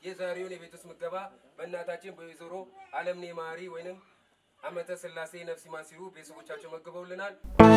የዛሬውን የቤት ውስጥ ምገባ በእናታችን በወይዘሮ አለምኔ ማሪ ወይንም አመተ ስላሴ ነፍስ ይማር ሲሉ ቤተሰቦቻቸው መግበውልናል።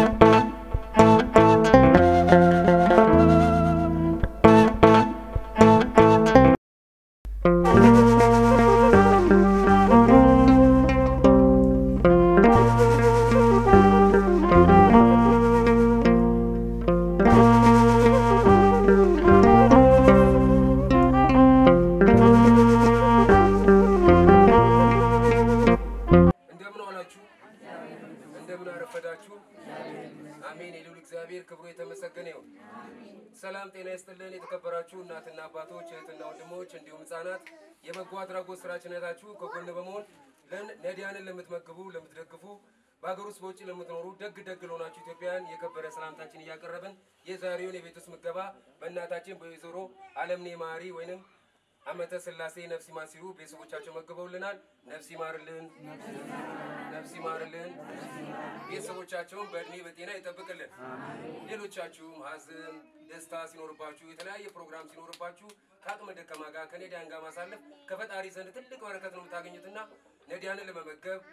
እንደምን ዋላችሁ? እንደምን አረፈዳችሁ? አሜን። የልዑል እግዚአብሔር ክብሩ የተመሰገነ ይሁን። ሰላም ጤና ይስጥልን። የተከበራችሁ እናትና አባቶች፣ እህትና ወንድሞች እንዲሁም ህጻናት የበጎ አድራጎት ስራችን አይታችሁ ከጎን በመሆን ለን- ነዳያንን ለምትመግቡ፣ ለምትደግፉ በሀገር ውስጥ በውጭ ለምትኖሩ ደግ ደግ ለሆናችሁ ኢትዮጵያውያን የከበረ ሰላምታችን እያቀረብን የዛሬውን የቤት ውስጥ ምገባ በእናታችን በወይዘሮ አለምኔ ማሪ ወይንም አመተ ስላሴ ነፍስ ይማር ሲሉ ቤተሰቦቻቸው መግበውልናል። ነፍስ ይማርልን፣ ነፍስ ይማርልን። ቤተሰቦቻቸውን በእድሜ በጤና ይጠብቅልን። ሌሎቻችሁም ሀዘን፣ ደስታ ሲኖርባችሁ፣ የተለያየ ፕሮግራም ሲኖርባችሁ ከአቅመ ደካማ ጋር ከነዳያን ጋር ማሳለፍ ከፈጣሪ ዘንድ ትልቅ በረከት ነው የምታገኙትና ነዳያንን ለመመገብ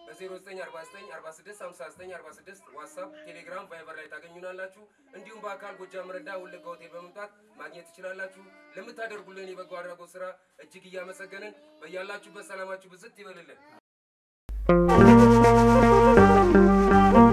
በ0949465946 ዋትሳፕ፣ ቴሌግራም፣ ቫይበር ላይ ታገኙናላችሁ። እንዲሁም በአካል ጎጃም ረዳ ወለጋ ሆቴል በመምጣት ማግኘት ትችላላችሁ። ለምታደርጉልን የበጎ አድራጎት ስራ እጅግ እያመሰገንን በያላችሁበት ሰላማችሁ ብዝት ይበልልን።